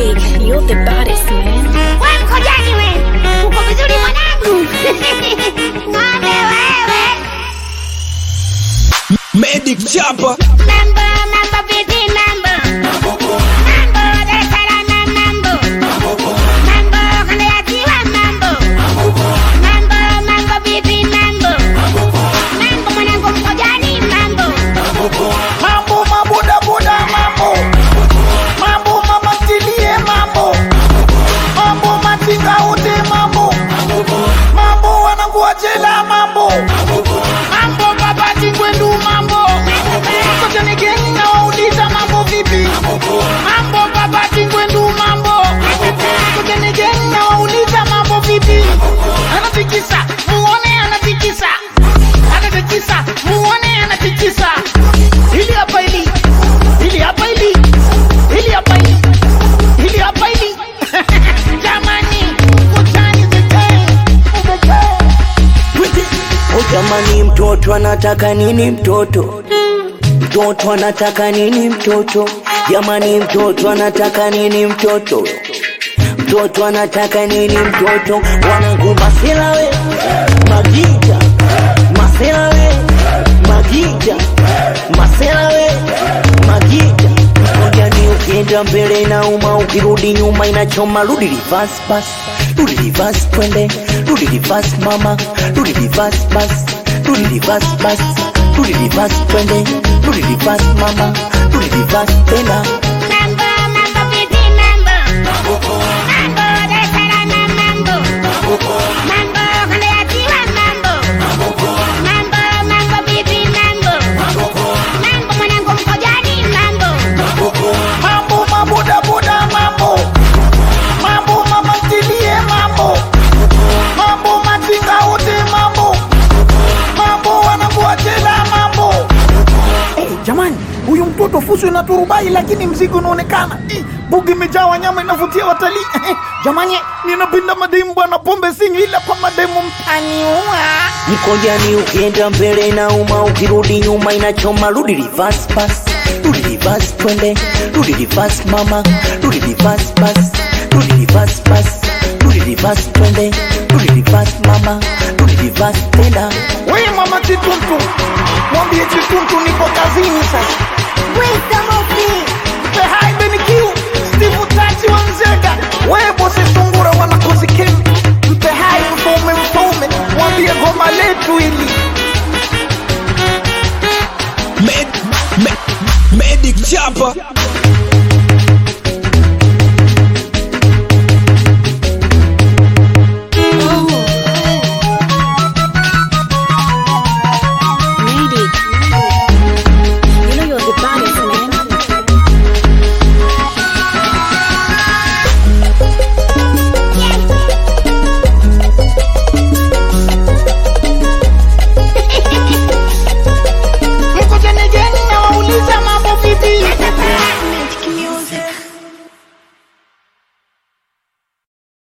Medi, you're the baddest man. We mkojaji we, uko vizuri mwanangu? Ng'ombe wewe. Medic Chapa Mambo, mambo vipi mambo? Mambo, Dar es Salaam mambo. Mambo, kanda ya ziwa mambo. Mambo, mambo vipi mambo? Mambo mwanangu mkojani mambo. mambo mabodaboda mambo mambo mama ntilie mambo mambo machinga ute mambo mambo wanangua jela mambo mambo babati kwendu mambo kotenegeni na wauliza mambo vipi mambo babati kwendu mambo kotenegeni na wauliza mambo vipi anatikisa muone anatikisa anatikisa muone anatikisa hili hapa hili hili hapa hili hili hapa hili hili hapa hili jamani utani the game the game O jamani, mtoto anataka nini? Mtoto mtoto anataka nini? Mtoto jamani, mtoto anataka nini? Mtoto mtoto anataka nini? Mtoto wanangu, masela we magita, masela we magita, masela we magita. Ngojani, ukienda mbele inauma, ukirudi nyuma inachoma. Rudi reverse pass, rudi reverse twende, rudi reverse mama, rudi reverse bas, rudi reverse bas, rudi reverse twende, rudi reverse mama, rudi reverse tena. Mambo, mambo vipi mambo? Mambo, Dar es Salaam mambo. Mambo, kanda ya ziwa mambo. Mambo, mambo vipi mambo? Mambo mwanangu mkojani mambo. mambo mabodaboda mambo mambo mama ntilie mambo mambo machinga ute mambo mambo wanangua jela mambo hey, jamani huyu mtoto fuso na turubai lakini mzigo unaonekana Eh, bugi imejaa wanyama inavutia watalii Eh, jamani ninapenda mademu bwana pombe sinywi ila kwa mademu mtaniua Mkojani, ukienda mbele inauma, ukirudi nyuma inachoma. Rudi reverse pass, rudi reverse twende, rudi reverse mama, rudi reverse bas, rudi reverse bas, rudi reverse twende, rudi reverse mama, rudi reverse tena. we mama chituntu mwambie chituntu nipo kazini sasa The high Benikiu, Steve Tachi wa Nzega, Webo Sungura wanakozi Kim, mpe hai mfaume mfaume, mwambie goma letu hili. Med, med, Medic Chapa